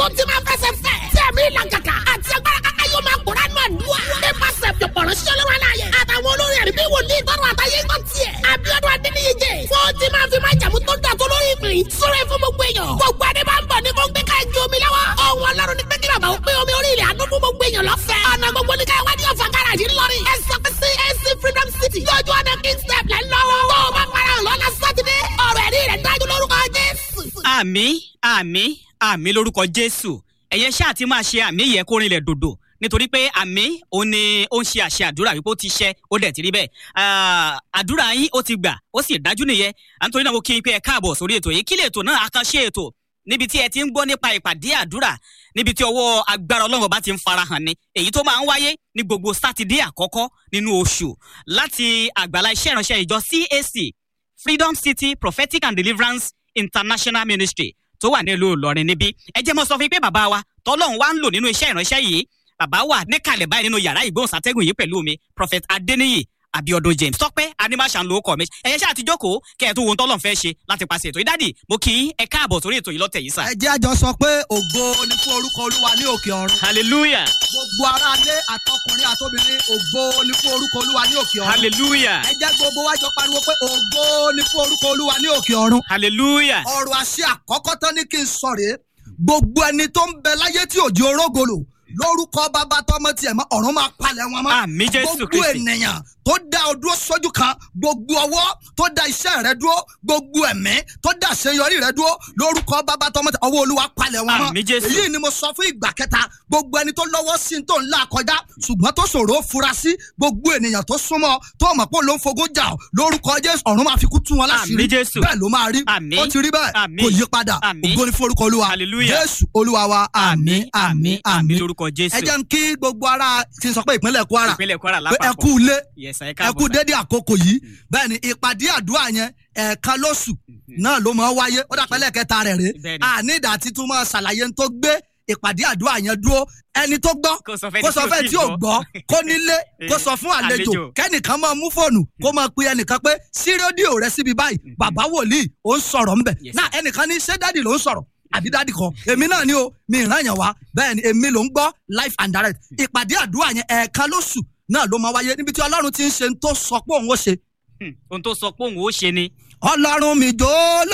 ti máa fẹsẹ̀ fẹ́. tí ẹ̀mí ìlàgàkà àti agbára kaka yóò máa kóra nù àdúrà. nípasẹ̀ ìpọ̀rọ̀ ṣọlọ́wọ́ aláyẹ. àtàwọn olórí ẹ̀rí bí wòlíì tọrọ àtàyè ń tiẹ̀. Abíọ́dún Adéníyíjẹ. fún ti máa fi máa jàmú tó ń dà tó lórí ìpín. sọ̀rọ̀ fún gbogbo èèyàn. gbogbo adé máa ń bọ̀ ní kóńgbé ká ju omi lọ́wọ́. ọ̀hún ọlọ́run ní pé kí bàbá ó pé omi orí ilẹ̀ àánú fún gbogbo èèyàn lọ́fẹ̀ẹ́. ọ̀nà gbogbo ní káyọ̀ wádìí ọ̀fà gáràjì ńlọrin. ẹ sọ pé CAC Freedom City. lójú ọ̀nà King step lẹ́ lọ́wọ́. tó o bá para hàn lọ́la sátidé. ọ̀rọ̀ ẹ̀rí rẹ̀ dájú lórúkọ Jésù. àmì àmì àmì lórúkọ jésù ẹ̀yẹ ṣáà ti máa ṣe àmì yẹ kó rinlẹ̀ dòdò nítorí pé àmì òun ni ó ń ṣe àṣẹ àdúrà wípé ó ti ṣẹ ó dẹ̀ ti rí bẹ́ẹ̀ Ah, àdúrà yín ó ti gbà ó sì dájú nìyẹn à ń torí náà mo kí n pé ẹ káàbọ̀ sórí ètò yìí kí lè ètò náà àkànṣe ètò níbi tí ẹ ti ń gbọ́ nípa ìpàdé àdúrà níbi tí ọwọ́ agbára ọlọ́run bá ti ń farahàn ni èyí tó máa ń wáyé ní gbogbo sátidé àkọ́kọ́ nínú oṣù láti àgbàlá iṣẹ́ ìránṣẹ́ ìjọ CAC Freedom City Prophetic and Deliverance International Ministry tó wà nílùú Ìlọrin níbí ẹ jẹ́ mọ́ sọ fún yín pé bàbá wa tọ́lọ́run wá ń lò nínú iṣẹ́ ìránṣẹ́ yìí bàbá wà níkàlẹ̀ báyìí nínú yàrá ìgbóhùnsátẹ́gùn yìí pẹ̀lú mi Prophet Adeniyi Abiodun James tọ́pẹ́ animation ló kọ̀ mi ẹ̀yẹ ṣáà ti jókòó kẹ́ ẹ̀ tó wo ohun tọ́lọ́run fẹ́ ṣe láti paṣẹ ètò ìdádì mo kì í ẹ káàbọ̀ sórí ètò yìí lọ́tẹ̀ yìí sà. ẹ jẹ́ àjọ sọ pé ògo ni fún orúkọ olúwa ní òkè ọ̀run. hallelujah gbogbo aráalé àtọkùnrin àtobìnrin ògo ni fún orúkọ olúwa ní òkè ọ̀run. hallelujah ẹ jẹ́ gbogbo wa jọ pariwo pé ògo ni fún orúkọ olúwa ní òkè ọ̀run. hallelujah ọ̀rọ̀ àṣẹ àkọ́kọ́ tán ní kí n sọ rèé gbogbo ẹni tó ń bẹ láyé tí òjì orógolo lórúkọ bàbá tọmọ tiẹ̀ mọ́ ọ̀run máa palẹ̀ wọn mọ́. àmì Jésù gbogbo Kristi ènìyàn tó dá o dúró sójú kan gbogbo ọwọ́ tó dá iṣẹ́ rẹ dúró gbogbo ẹ̀mí tó dá àṣeyọrí rẹ dúró lórúkọ bàbá tọmọ tẹ ọwọ́ olúwa palẹ̀ wọn mọ́ Àmín Jésù. èyí ni mo sọ fún ìgbà kẹta gbogbo ẹni tó lọ́wọ́ sí tó ń là kọjá ṣùgbọ́n tó ṣòro ó fura sí gbogbo ènìyàn tó súnmọ́ tó mọ̀ pé ló ń fogún jà ọ́ lórúkọ jésù ọ̀run máa fi kú tú wọn láṣìírí Àmín Jésù. bẹ́ẹ̀ ló máa rí Àmín. ó ti rí bẹ́ẹ̀ Àmín. kò yí padà Àmín. ògo ni fún orúkọ olúwa Hallelujah. jésù olúwa wa àmín àmín àmín lórúkọ Jésù ẹ jẹ́ ń kí gbogbo ara ti sọ pé ìpínlẹ̀ kwara ìpínlẹ̀ Kwara pé ẹ lápapọ̀ kú ilé Yes, ẹ ẹ káàbọ̀ kú sà. dédé àkókò yìí bẹ́ẹ̀ ni ìpàdé àdúrà yẹn ẹ̀ẹ̀kan lóṣù náà ló máa ń wáyé ó dàpẹ́ lẹ́ẹ̀kẹta rẹ̀ rè Bẹ́ẹ̀ ni. àní ìdá títún máa ṣàlàyé tó gbé ìpàdé àdúrà yẹn dúró ẹni tó gbọ́ Kó sọ fẹ́ni kó sọ tí ò fẹ́ tíì tí ò gbọ́. gbọ́ kó nílé kó sọ fún àlejò Àlejò. kẹ́nìkan máa mú fóònù kó máa pe ẹnìkan pé sí rédíò rẹ síbi báyìí bàbá wòlíì ó ń sọ̀rọ̀ ńbẹ̀ Yes, náà ẹnìkan ní ṣé dádì ló ń sọ̀rọ̀ àbí dádì kan èmi náà ni o mi ìran yẹn wá bẹ́ẹ̀ ni èmi ló ń gbọ́ live and direct ìpàdé àdúrà yẹn ẹ̀ẹ̀kan lóṣù náà ló máa wáyé níbi tí ọlọ́run ti ń ṣe ń tó sọ pé òun ó ṣe Hmm, ohun tó sọ pé òun ó ṣe ni ọlọ́run mi jó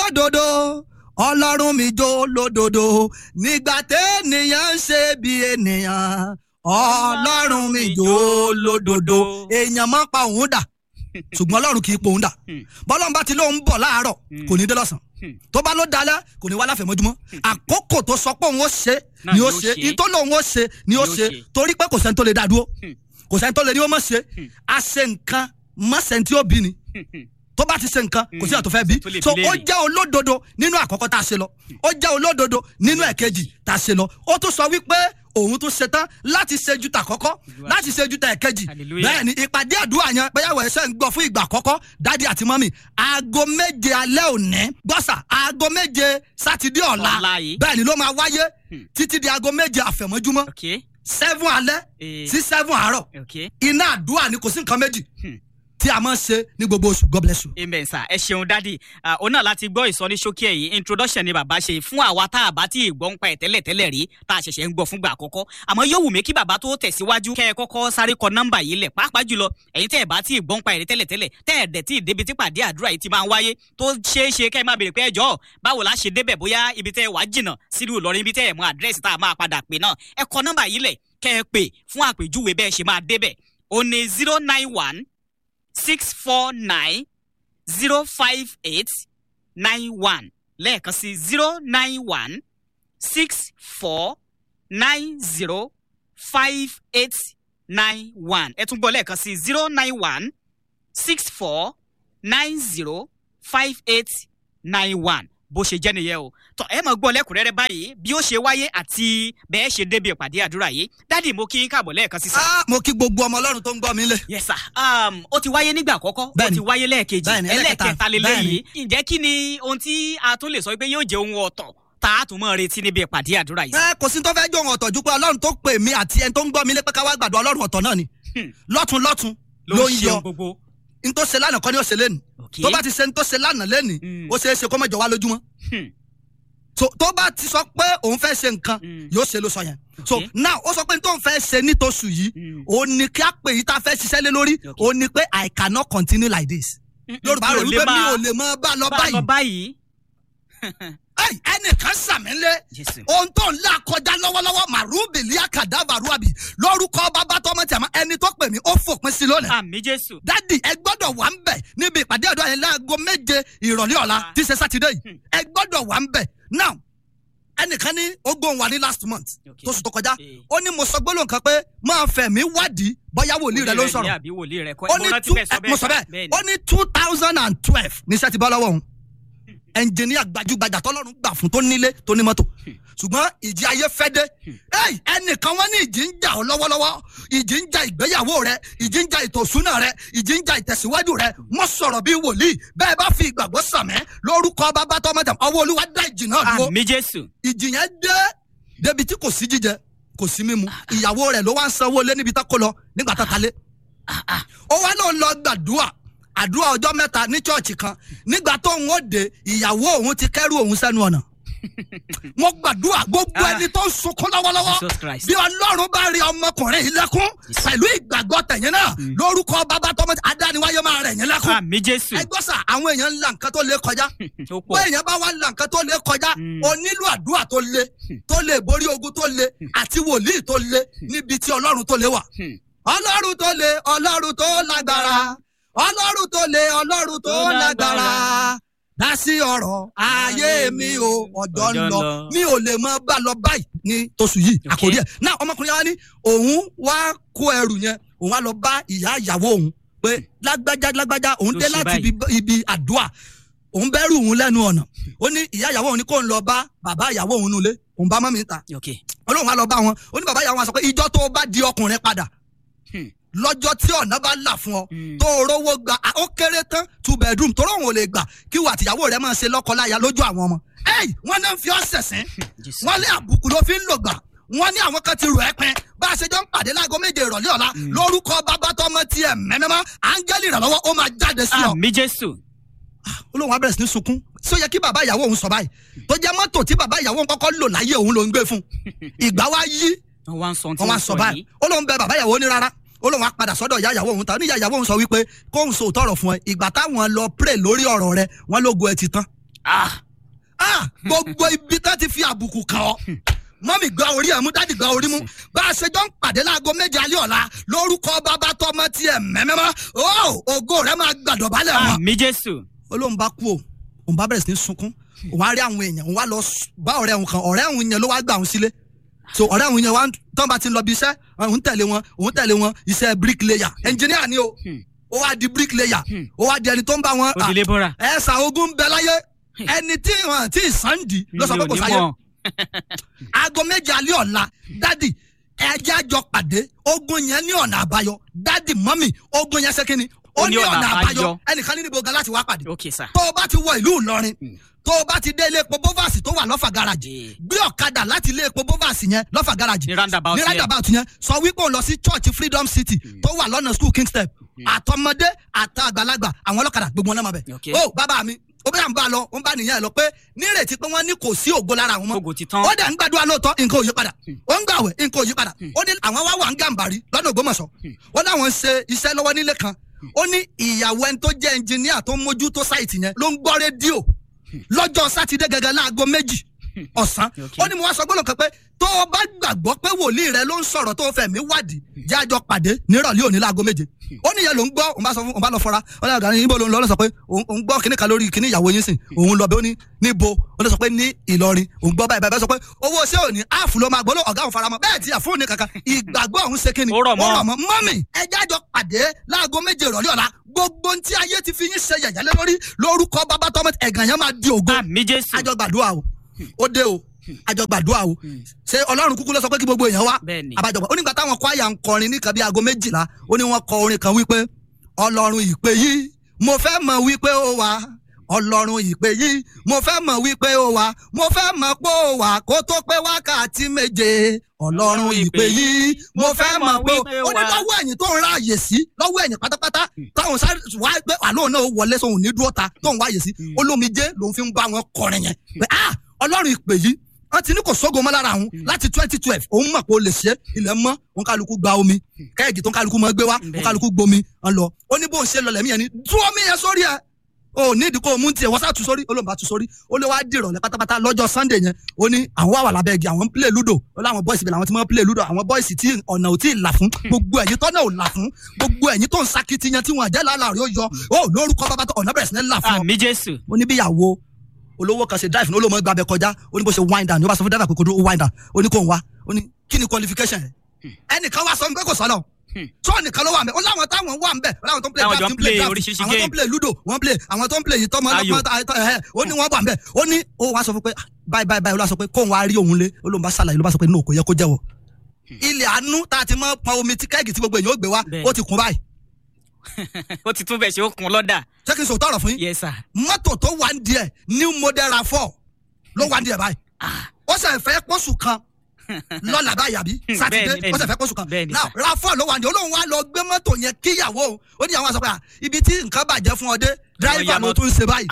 lódodo ọlọ́run mi jó lódodo nígbà tẹ́nìyàn ń ṣe bí ènìyàn ọlọ́run mi jó lódodo èèyàn máa ń pa òun dà ṣùgbọ́n ọlọ́run kì í pa òun dà Hmm. bọ́lọ́run bá ti lóun bọ̀ láàárọ̀ Hmm. kò ní dé lọ́sàn Hmm. tó bá ló dalẹ̀ kò ní wá láfẹ̀mọ́júmọ́ àkókò tó sọ pé òun ó ṣe Náà ni ni ó ó ṣe ṣe. ìtò lòun ó ṣe ni ó Ni ó ṣe ṣe. torí pé kò sẹ́ni tó lè dá dúró Hmm. kò sẹ́ni tó lè ní ó mọ̀ ṣe Hmm. a ṣe nǹkan mọ́sẹ̀ tí ó bí ni Hmm, hmm. tó bá ti ṣe nǹkan kò sí àtò fẹ́ bí Tó lè so bi ó léèrè. jẹ́ olódodo nínú àkọ́kọ́ tá a ṣe lọ ó jẹ́ olódodo nínú ẹ̀kejì tá a ṣe lọ ó tún sọ wípé òun tún ṣe tán láti ṣe ju tàkọ́kọ́ láti ṣe ju tẹ̀kejì Hallelujah. bẹ́ẹ̀ ni ìpàdé àdúrà yẹn bẹ́yàwó ẹ̀ṣẹ̀ ń gbọ́ fún ìgbà àkọ́kọ́ dádì àti mọ́mì aago méje alẹ́ òní gbọ́sà aago méje sátidé ọ̀la Ọ̀la yìí. bẹ́ẹ̀ ni ló máa wáyé Hmm. títí di aago méje àfẹ̀mọ́júmọ́ ok seven alẹ́ Eh. sí seven àárọ̀ ok iná àdúrà ni kò sí nǹkan méjì Hmm. tí a máa ń ṣe ní gbogbo oṣù God bless you. amen sir ẹ ṣeun dádì Ah, òun náà láti gbọ́ ìsọníṣókí ẹ̀ yìí introduction ni bàbá ṣe fún àwa tá a bá tí ì gbọ́ ń pa ẹ̀ tẹ́lẹ̀ tẹ́lẹ̀ rí tá a ṣẹ̀ṣẹ̀ ń gbọ́ fúngbà àkọ́kọ́ àmọ́ yóò wù mí kí bàbá tó tẹ̀síwájú kẹ́ ẹ kọ́kọ́ sáré kọ nọ́mbà yìí lẹ̀ pàápàá jùlọ ẹ̀yin tẹ́ ẹ̀ bá tí ì gbọ́ ń pa ẹ̀ rí tẹ́lẹ̀ tẹ́lẹ̀ tẹ́ ẹ̀ dẹ̀ tí ì débi tí pàdé àdúrà yìí ti máa ń wáyé tó ṣeé ṣe kẹ́ ẹ máa béèrè pé ẹjọ́ báwo la ṣe débẹ̀ bóyá ibi tẹ́ ẹ wá jìnnà sílùú Ìlọrin ibi tẹ́ ẹ mọ àdírẹ́sì tá a máa padà pè náà ẹ kọ nọ́mbà yìí lẹ̀ kẹ́ ẹ pè fún àpèjúwe bẹ́ẹ̀ ṣe máa débẹ̀ ó ní zero nine one six four nine zero five eight nine one lẹ́ẹ̀kan sí zero nine one six four nine zero five eight nine one ẹ tún gbọ́ lẹ́ẹ̀kan sí zero nine one six four nine zero five eight nine one bó ṣe jẹ́ nìyẹn o tọ́ ẹ máa gbọ́ lẹ́kùnrẹ́rẹ́ báyìí bí ó ṣe wáyé àti bẹ́ẹ̀ ṣe débi ìpàdé àdúrà yìí dádì mo kí n káàbọ̀ lẹ́ẹ̀kan sí sá. Ah, mo kí gbogbo ọmọ ọlọ́run tó ń gbọ́ mi lé. yes sir um, ó ti wáyé nígbà àkọ́kọ́ ó Bẹ́ẹ̀ni. ti wáyé lẹ́ẹ̀kejì Bẹ́ẹ̀ni, ẹlẹ́ẹ̀kẹta. ẹlẹ́ẹ̀kẹta lélẹ́yìí ǹjẹ́ kí ni ohun tí a tún lè sọ pé yóò jẹ́ ohun ọ̀tọ̀ tá a tún mọ̀ retí níbi ìpàdé àdúrà yìí. ẹ kò sí tó fẹ́ jó ohun ọ̀tọ̀ ju pé ọlọ́run tó pè mí àti ẹni tó ń gbọ́ mi lé pé ká wá gbàdúrà ọlọ́run ọ̀tọ̀ náà ni Hmm. lọ́tún lọ́tún ló ló ń ń ṣe yọ ohun gbogbo. n tó ṣe lánàá kọ́ ni ó ṣe lẹ́nu Okay. tó bá ti ṣe n tó ṣe lánàá lẹ́nu Hmm. ó ṣeé ṣe kó mọ̀jọ wá lójúmọ́ Hmm. so tó bá ti sọ pé òun fẹ́ ṣe nǹkan Mm. yóò ṣe ló sọ yẹn so Okay. now ó sọ pé tóun fẹ́ ṣe nítòsù yìí Mm. ó ní kí á pè yí tá a fẹ́ ṣiṣẹ́ lé lórí Okay. ó ní pé i cannot continue like this yorùbá rẹ̀ wípé mi ò lè mọ bá lọ bá a lọ báyìí báyìí. Ẹ́ì, ẹnìkan sàmílẹ̀ jésù. ohun tó ń là kọjá lọ́wọ́lọ́wọ́ màrúbìlì àkàdàbàrúàbì lórúkọ bàbá tọmọ tí a máa ẹni tó pè mí ó fòpin sí lónìí. àmì jésù. dádì ẹ gbọ́dọ̀ wà ń bẹ̀ níbi ìpàdé ọ̀dọ́ yẹn láago méje ìrọ̀lẹ́ ọ̀la Ah. tí í ṣe sátidé yìí Hmm. ẹ gbọ́dọ̀ wà ń bẹ̀ now ẹnìkan ní ó gbóhùn wa ní last month Okay. tó sùn tó kọjá Eh. ó ní mo sọ gbólóhùn kan pé máa fẹ̀mí wádìí bóyá wòlíì rẹ ló ń Wòlíì sọ̀rọ̀ ní àbí wòlíì rẹ kọ́ ó mo ní rántí two bẹ́ẹ̀ sọ ẹ, mo sọ bẹ́ẹ̀ bẹ́ẹ̀ ni. ó ní two thousand and twelve ní iṣẹ́ ti bọ́ lọ́wọ́ òun ẹnjìníà gbajúgbajà tọ́lọ́run gbà fún tó nílé tó ní mọ́tò ṣùgbọ́n ìjì ayé fẹ́ dé Ẹ́ì, ẹnìkan wọ́n ní ìjì ń jà ọ́ lọ́wọ́lọ́wọ́ ìjì ń jà ìgbéyàwó rẹ ìjì ń jà ìtòsúná rẹ ìjì ń jà ìtẹ̀síwájú rẹ mo sọ̀rọ̀ bí wòlíì bẹ́ẹ̀ bá fi ìgbàgbọ́ sàmẹ́ lórúkọ bàbá tọmọdé ọwọ́ olúwa dá ìjì náà dúró àmì jésù. ìjì yẹn dé débi tí kò sí jíjẹ kò sí mímu ìyàwó rẹ ló wá ń sanwó lé níbi tá kó lọ nígbà tá kalẹ̀ ó wá náà lọ gbàdúrà àdúrà ọjọ́ mẹ́ta ní chọ́ọ̀chì kan nígbà tó ń ó de ìyàwó òun ti kẹ́rù òun sẹ́nu ọ̀nà mo gbàdúrà gbogbo Ah. ẹni tó ń sunkún lọ́wọ́lọ́wọ́ Jesus Christ. bí ọlọ́run bá rí ọmọkùnrin yìí lẹ́kún pẹ̀lú ìgbàgbọ́ tẹ̀yìn náà lórúkọ bàbá tọmọ adániwáyé máa rẹ̀ yín lẹ́kún àmì jésù. ẹ gbọ́ sà àwọn èèyàn ń la nǹkan tó lé kọjá ó bó pọ̀. èèyàn bá wá la nǹkan tó lé kọjá Mm. o nílò àdúrà tó lé tó lè borí ogun tó lé àti wòlíì tó lé níbi tí ọlọ́run tó lé wà. Hmm. ọlọ́run tó lé ọlọ́run tó lágbára ọlọ́run tó lé ọlọ́run tó Tó lágbára lágbára. dá sí ọ̀rọ̀ ayé mi o ọ̀dọ́ ń Ọjọ́ ń lọ lọ. mi ò lè mọ bá lọ báyìí ní tóṣù yìí Okay. àkòrí ẹ̀ náà ọmọkùnrin yẹn wá ní òun wá kó ẹrù yẹn òun wá lọ bá ìyá ìyàwó òun pé lágbájá lágbájá òun Ló dé ṣe láti báyìí. ibi- ibi àdúrà òun bẹ̀rù òun lẹ́nu ọ̀nà ó ní ìyá ìyàwó òun ní kó ń lọ bá bàbá ìyàwó òun nulẹ̀ òun bá mọ́mí ta ok olóhùn wa lọ bá wọn ó ní bàbá ìyàwó wọn sọ pé ìjọ tó o bá di ọkùnrin padà Hmm. lọ́jọ́ tí ọ̀nà bá là fún ọ Hmm. tó o rówó gba à, ó kéré tán two bedroom tó rọrùn ò lè gbà kí wà tìyàwó rẹ máa ṣe lọ́kọ-láya lójú àwọn ọmọ ẹ́ẹ̀ wọ́n náà ń fi ọ́ sẹ̀sìn Jésù. wọ́n lé àbùkù ló fi ń lò gbà wọ́n ní àwọn kan ti rò ẹ́ pin bá a ṣe jọ ń pàdé láago méje ìrọ̀lẹ́ ọ̀la lórúkọ bàbá tọmọ tiẹ̀ mẹ́mẹ́mọ́ áńgẹ́lì ìrànlọ́wọ́ ó máa jáde sí ọ àmì jésù olóhùn wa bẹ̀rẹ̀ sí ní sunkún sí ó yẹ kí bàbá ìyàwó òun sọ báyìí tó jẹ́ mọ́tò tí bàbá ìyàwó òun kọ́kọ́ lò láyé òun ló ń gbé fún ìgbà wa yí wọn wá ń sọ tí wọ́n wá wọn sọ sọ báyìí yìí olóhùn bẹ bàbá ìyàwó ní rárá olóhùn wa padà sọ́dọ̀ ìyá ìyàwó òun ta ní ìyá ìyàwó òun sọ wípé kóhùn sọ òótọ́ ọ̀rọ̀ fún ẹ ìgbà táwọn lọ pray lórí ọ̀rọ̀ rẹ wọ́n lógo ẹ ti tán ah ah gbogbo ibi tá ti fi àbùkù kàn ọ́ mọ́mì gba orí ẹ̀ mú dádì gba orí mú bá a ṣe jọ ń pàdé láago méje alẹ́ ọ̀la lórúkọ bàbá tọmọ tiẹ̀ mẹ́mẹ́mọ́ ó ògo rẹ máa gbàdọ̀ balẹ̀ wọn àmì jésù olóhùn bá kú o òun bá bẹ̀rẹ̀ sí ní sunkún òun á rí àwọn èèyàn òun wá lọ s- bá ọ̀rẹ́ òun kan ọ̀rẹ́ òun yẹn ló wá gbà òun sílé so ọ̀rẹ́ òun yẹn wá ń- tán bá ti lọ bí iṣẹ́ òun tẹ̀lé wọn òun tẹ̀lé wọn iṣẹ́ bricklayer engineer ni o Hmm. ó wá di bricklayer Hmm. ó wá di ẹni tó ń bá wọn òdìlé bọ́ra ẹ ṣà ogun ń bẹ láyé ẹni tí wọn tí sànńdì ló sọ pé kò sáyé aago méje alẹ́ ọ̀la dádì ẹjẹ́ àjọ pàdé ogun yẹn ní ọ̀nà àbáyọ dádì mọ́mì ogun yẹn ṣe kínni ó ní ọ̀nà àbáyọ ẹnìkan ní níbo gan láti wá pàdé ok sir tó o bá ti wọ ìlú ìlọrin Mm. tó o bá ti dé ilé epo bovasi tó wà lọ́fà garaji Eh. gbé ọ̀kadà láti ilé epo bovasi yẹn lọ́fà garaji ní roundabout ní yẹn. roundabout yẹn sọ wípé òun lọ sí church freedom city tó wà lọ́nà school king step àtọmọdé àtàgbàlagbà àwọn ọlọ́kadà gbogbo wọn náà máa bẹ̀. Okay. ó bàbá mi ó bẹ́ẹ̀ ń bá a lọ ó ń bá nìyẹn lọ pé nírètí pé wọ́n ní kò sí ògo lára àwọn mọ́ Ògo ti tán. ó dẹ̀ ń gbàdúrà lóòótọ́ nǹkan ò yí padà ó ń gbàwẹ̀ nǹkan ò yí padà ó ní àwọn wá wà ń gàǹbàrí lọ́nà ògbómọ̀ṣọ́ ó láwọn ń ṣe iṣẹ́ lọ́wọ́ nílé kan ó ní ìyàwó ẹni tó jẹ́ ẹnjìníà tó ń mójútó sáìtì yẹn ló ń gbọ́ rédíò lọ́jọ́ sátidé gẹ́gẹ́ láago méjì ọ̀sán Okay. ó ní mo wá sọ gbọ́dọ̀ kan pé tó o bá gbàgbọ́ pé wòlíì rẹ ló ń sọ̀rọ̀ tó o fẹ̀mí wádìí jẹ́ àjọ pàdé nírọ̀lẹ́ òní láago méje ó ní ìyẹn ló ń gbọ́ òun bá sọ fún òun bá lọ fọra ó ní àgbà níbo ló ń lọ ó lọ sọ pé òun òun gbọ́ kíní kan lórí kíní ìyàwó yín sìn òun lọ bẹ ó ní níbo ó lọ sọ pé ní Ìlọrin òun gbọ́ báyìí báyìí sọ pé owó ṣé òní áàfù ló máa gbọ́ ló ọ̀gá òun faramọ́ bẹ́ẹ̀ tí àfún ní kankan ìgbàgbọ́ òun ṣe kíni Ó rọ̀ mọ́. mọ́mì ẹjẹ́ àjọ pàdé láago méje ìrọ̀lẹ́ ọ̀la gbogbo ohun tí ayé ti fi yín ṣe yẹ̀yẹ́ lé lórí lórúkọ bàbá tọmọ ẹ̀gàn yẹn máa di ògo àmì jésù àjọ gbàdúrà o ó dé o àjọ gbàdúrà o ṣé ọlọ́run kúkú ló sọ pé kí gbogbo èèyàn wá Bẹ́ẹ̀ni. àbájọpọ̀ ó nígbà táwọn kwaya ń kọrin ní kan bí aago méjìlá ó ní wọ́n kọ orin kan wípé ọlọ́run ìpè yìí mo fẹ́ mọ̀ wípé ó wà ọlọ́run ìpè yìí mo fẹ́ mọ̀ wípé ó wà mo fẹ́ mọ̀ pé ó wà kó tó pé wákàtí méje ọlọ́run ìpè yìí mo fẹ́ mọ̀ pé ó ní lọ́wọ́ ẹ̀yìn tó ń ráàyè sí lọ́wọ́ ẹ̀yìn pátápátá táwọn sáré wá pé àlóhùn náà wọlé sóhun ní dúró ta tóun wáyè sí olómijé lòun fi ń bá wọn kọrin yẹn pé ah ọlọ́run ìpè yìí wọ́n ti ní kò sógo mọ́ lára àwọn láti twenty twelve òun mọ̀ pé o lè ṣe ilẹ̀ mọ́ òun kálukú gba omi kẹ́ẹ̀gì tó ń kálukú mọ́ gbé wá òun kálukú gbomi ń lọ ó ní bóun ṣe lọ lẹ́mí yẹn ni tú omi yẹn sórí ẹ̀ o ní ìdí kó o mú tiẹ̀ wọ́n sá tu sórí olóńgbà tu sórí ó lé wá dìrọ̀ lẹ́ pátápátá lọ́jọ́ sunday yẹn ó ní àwọn wà wà lábẹ́ igi àwọn ń play ludo ó láwọn boys bẹ̀rẹ̀ àwọn tí wọ́n play ludo àwọn boys tí ọ̀nà ò tí ì là fún gbogbo ẹ̀yin tọ́nà ò là fún gbogbo ẹ̀yin tó ń sakitiyan tí wọn àjẹ́ làálàá rẹ̀ ó yọ ó lórúkọ bàbá tó ọ̀nà bẹ̀rẹ̀ sí ní là fún ọ àmì jésù ó ní bíyàwó olówó kan ṣe drive ní olóòmọ gbàbẹ kọjá ó ní bó ṣe wind down ní ó bá sọ fún driver pé kò dúró ó wind down ó ní kò ń wá ó ní kí ni qualification yẹn ẹnìkan wá sọ pé kò sọlọ tó nìkan ló wà ń bẹ ó láwọn táwọn wà ń bẹ ó láwọn tó ń play Táwọn draft jọ ń ń play play draft oríṣiríṣi àwọn tó ń game. play ludo wọ́n play àwọn tó ń play yìí tọmọ Ayò. ọlọpàá ẹ ó ní wọ́n wà ń bẹ ó ní ó wá sọ fún pé ah, báyìí báyìí báyìí ó lọ sọ pé kóun wá rí òun lé ó lóun bá ṣàlàyé ló bá sọ pé no kò yẹ kó jẹ́wọ́ ilẹ̀ àánú tá a ti mọ pọn omi tí kẹ́ẹ̀gì tí gbogbo èèyàn ó gbé wá Bẹ́ẹ̀. ó ti kún báyìí ó ti tún bẹ̀ ṣe ó kun lọ́dà ṣé kí n sọ tọrọ fún yín yes sir mọ́tò tó wà ń díẹ̀ new model rav4 ló wà ń díẹ̀ báyìí ah ó sì fẹ́ pọ̀ṣù kan lọ́la báyìí àbí sátidé bẹ́ẹ̀ni, ó sì fẹ́ pọ̀ṣù kan bẹ́ẹ̀ni, now sir. rav4 ló wà ní olóhùn wa lọ gbé mọ́tò yẹn kíyàwó òun. ó ní àwọn àṣọ pé à, ibi tí nǹkan bàjẹ́ fún ọ dé driver ya ló mọ́tò. tún ṣe báyìí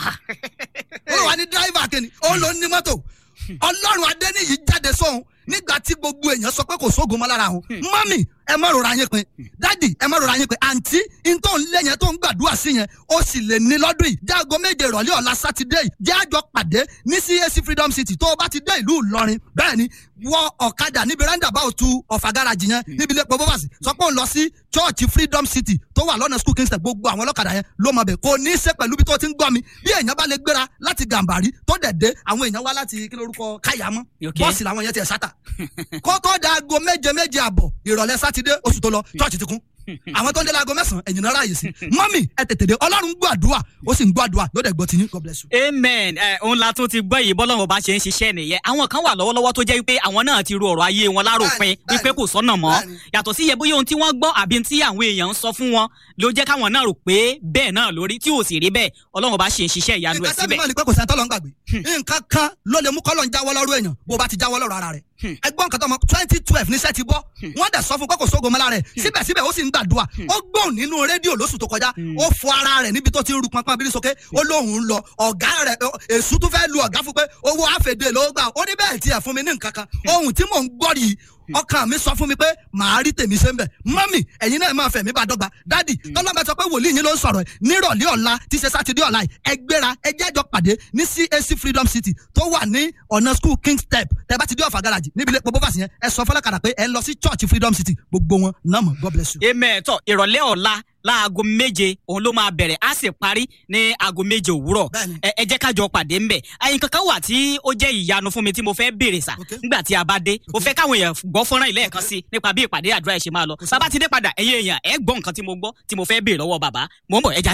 ó lọ wà ní driver kìíní ó ló ní mọ́tò ọlọ́run adẹ́niyì jáde sóhun nígbà tí gbogbo èèyàn sọ pé kò sóògùn mọ́ lára àwọn mọ́mì ẹ má rora yín pin dádì ẹ má rora yín pin àǹtí n tó ń lé yẹn tó ń gbàdúrà sí yẹn ó sì lè ní lọ́dún yìí jágo méje ìrọ̀lẹ́ ọ̀la sátidé yìí jẹ́ àjọ pàdé ní CAC Freedom City tó o bá ti dé ìlú Ìlọrin bẹ́ẹ̀ ni wọ ọ̀kadà níbi roundabout ọ̀fà gáràjì yẹn níbi ilé pọ̀ bọ́fàsì sọ pé òun lọ sí church Freedom City tó wà lọ́nà school kingston gbogbo àwọn ọlọ́kadà yẹn ló mọ̀ bẹ̀ kò ní í ṣe pẹ̀lú bí tó ti ń gbọ́ mi bí èèyàn bá lè gbéra láti Gàmbàrí tó dẹ̀ dé àwọn èèyàn wá láti kí lórúkọ káyàmọ́ Okay. bọ́ọ̀sì làwọn yẹn ti ẹ̀ sátà kó tó da aago méje méje àbọ̀ ìrọ̀lẹ́ sátidé oṣù tó lọ church ti kún àwọn tó ń dé láago mẹ́sàn-án ẹ̀yìn náà ráàyè sí mọ́mì ẹ tètè dé ọlọ́run gbọ́ àdúrà ó sì ń gbọ́ àdúrà yóò dẹ̀ gbọ́ tiyín God bless you. amen ẹ òun la tún ti gbọ́ yìí bọ́lọ́run bá ṣe ń ṣiṣẹ́ nìyẹn àwọn kan wà lọ́wọ́lọ́wọ́ tó jẹ́ wípé àwọn náà ti ru ọ̀rọ̀ ayé wọn láròpin Bẹ́ẹ̀ni, wípé kò sọ́nà mọ́ bẹ́ẹ̀ni. yàtọ̀ sí iye bóyá ohun tí wọ́n gbọ́ àbí tí àwọn èèyàn ń sọ fún wọn ló jẹ́ káwọn náà rò pé bẹ́ẹ̀ náà lórí tí ò sì rí bẹ́ẹ̀ ọlọ́run bá ṣe ń ṣiṣẹ́ ìyanu ẹ̀ nǹkan tẹ́mi síbẹ̀ náà ni pé kò sẹ́ni tọ́lọ́ ń gbàgbé nǹkan kan ló lè mú kọ́lọ́ ń jáwọ́ lọ́rùn èèyàn bó bá ti jáwọ́ lọ́rùn ara rẹ̀ ẹgbọ́n nǹkan tó mọ twenty twelve níṣẹ́ ti bọ́ wọ́n dẹ̀ sọ fún pé kò sógo mọ́lá rẹ̀ síbẹ̀síbẹ̀ ó sì ń gbàdúrà ó gbóhùn nínú rédíò lóṣù tó kọjá ó fọ ara rẹ̀ níbi tó ti ń ru pọnpọn abiri sókè ó lóhùn ń lọ ọ̀gá rẹ̀ ọ, èṣù tún fẹ́ lu ọ̀gá fún pé owó àfẹ̀dé ló gbà ó ní bẹ́ẹ̀ tiẹ̀ fún mi ní nǹkan kan ohun tí mò ń gbọ́ yìí ọkàn mi sọ fún mi pé màá rí tèmi ṣe ń bẹ̀ mọ́mì ẹ̀yin náà máa fẹ̀mí bá dọ́gba dádì tọ́lọ́mọ sọ pé wòlíì yín ló ń sọ̀rọ̀ ẹ̀ nírọ̀lẹ́ ọ̀la tí ṣe sátidé ọ̀la yìí ẹ gbéra ẹ jẹ́jọ́ pàdé ní CAC Freedom City tó wà ní ọ̀nà school king step tẹ bá ti dé ọ̀fà garaji níbi ilé pọ̀ bófàsì yẹn ẹ sọ fọlọ́kadà pé ẹ ń lọ sí church Freedom City gbogbo wọn náà mọ̀ God bless you. amen tọ ìrọ̀lẹ́ ọ̀la láago méje òun ló máa bẹ̀rẹ̀ á sì parí ní aago méje òwúrọ̀ Bẹ́ẹ̀ni. ẹ ẹ jẹ́ ká jọ pàdé ńbẹ̀ àyìn kankan wà tí ó jẹ́ ìyanu fún mi tí mo fẹ́ béèrè sà Okay. nígbà tí a bá dé mo fẹ́ káwọn èèyàn gbọ́ fọ́nrán ilé ẹ̀kan sí nípa bí ìpàdé àdúrà ẹ̀ ṣe máa lọ bàbá ti dé padà ẹ̀yin èèyàn ẹ̀ gbọ́ nǹkan tí mo gbọ́ tí mo fẹ́ béèrè lọ́wọ́ bàbá mo ń bọ̀ ẹ já